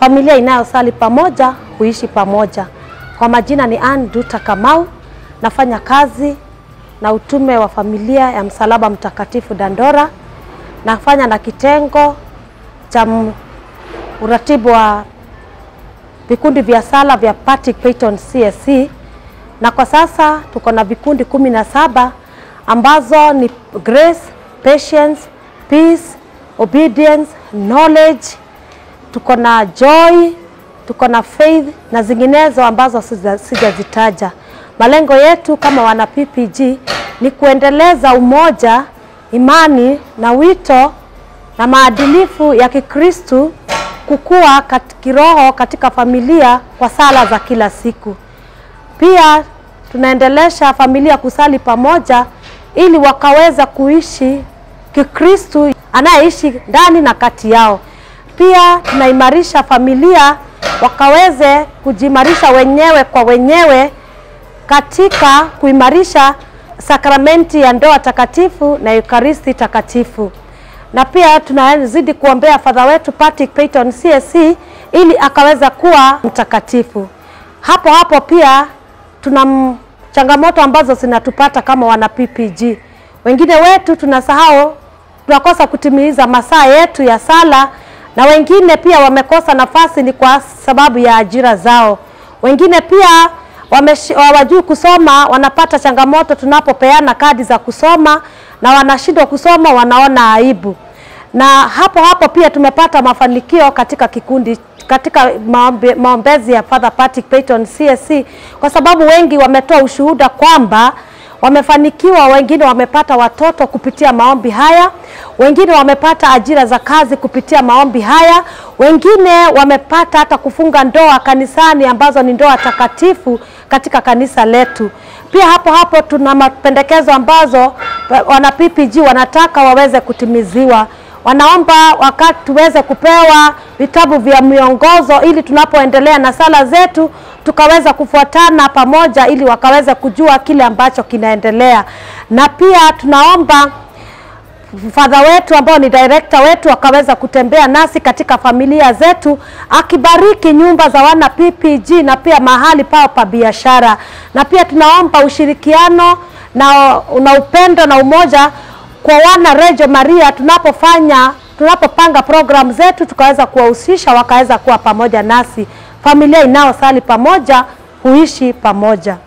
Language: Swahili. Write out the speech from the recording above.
familia inayosali pamoja huishi pamoja. Kwa majina ni Ann Duta Kamau, nafanya kazi na utume wa familia ya Msalaba Mtakatifu Dandora, nafanya na kitengo cha m- uratibu wa vikundi vya sala vya Patrick Payton CSC, na kwa sasa tuko na vikundi kumi na saba ambazo ni grace, patience, peace, obedience, knowledge, tuko na joy, tuko na faith na zinginezo ambazo sija- sijazitaja. Malengo yetu kama wana PPG ni kuendeleza umoja, imani na wito na maadilifu ya Kikristu kukua kat, kiroho katika familia kwa sala za kila siku. Pia tunaendelesha familia kusali pamoja ili wakaweza kuishi Kikristu anayeishi ndani na kati yao. Pia tunaimarisha familia wakaweze kujimarisha wenyewe kwa wenyewe katika kuimarisha sakramenti ya ndoa takatifu na Ekaristi takatifu. Na pia tunazidi kuombea fadha wetu Patrick Payton CSC ili akaweza kuwa mtakatifu. Hapo hapo pia tuna m- changamoto ambazo zinatupata kama wana PPG. Wengine wetu tunasahau, tunakosa kutimiza masaa yetu ya sala, na wengine pia wamekosa nafasi ni kwa sababu ya ajira zao. Wengine pia wameshi- hawajui kusoma, wanapata changamoto tunapopeana kadi za kusoma na wanashindwa kusoma, wanaona aibu. Na hapo hapo pia tumepata mafanikio katika kikundi katika maombe, maombezi ya Father Patrick Payton CSC kwa sababu wengi wametoa ushuhuda kwamba wamefanikiwa, wengine wamepata watoto kupitia maombi haya, wengine wamepata ajira za kazi kupitia maombi haya, wengine wamepata hata kufunga ndoa kanisani ambazo ni ndoa takatifu katika kanisa letu. Pia hapo hapo tuna mapendekezo ambazo wana PPG wanataka waweze kutimiziwa wanaomba wakati tuweze kupewa vitabu vya miongozo ili tunapoendelea na sala zetu tukaweza kufuatana pamoja ili wakaweza kujua kile ambacho kinaendelea, na pia tunaomba fadha wetu ambao ni director wetu akaweza kutembea nasi katika familia zetu, akibariki nyumba za wana PPG na pia mahali pao pa biashara, na pia tunaomba ushirikiano na, na upendo na umoja kwa wana Rejo Maria tunapofanya tunapopanga program zetu tukaweza kuwahusisha wakaweza kuwa pamoja nasi. Familia inayosali pamoja huishi pamoja.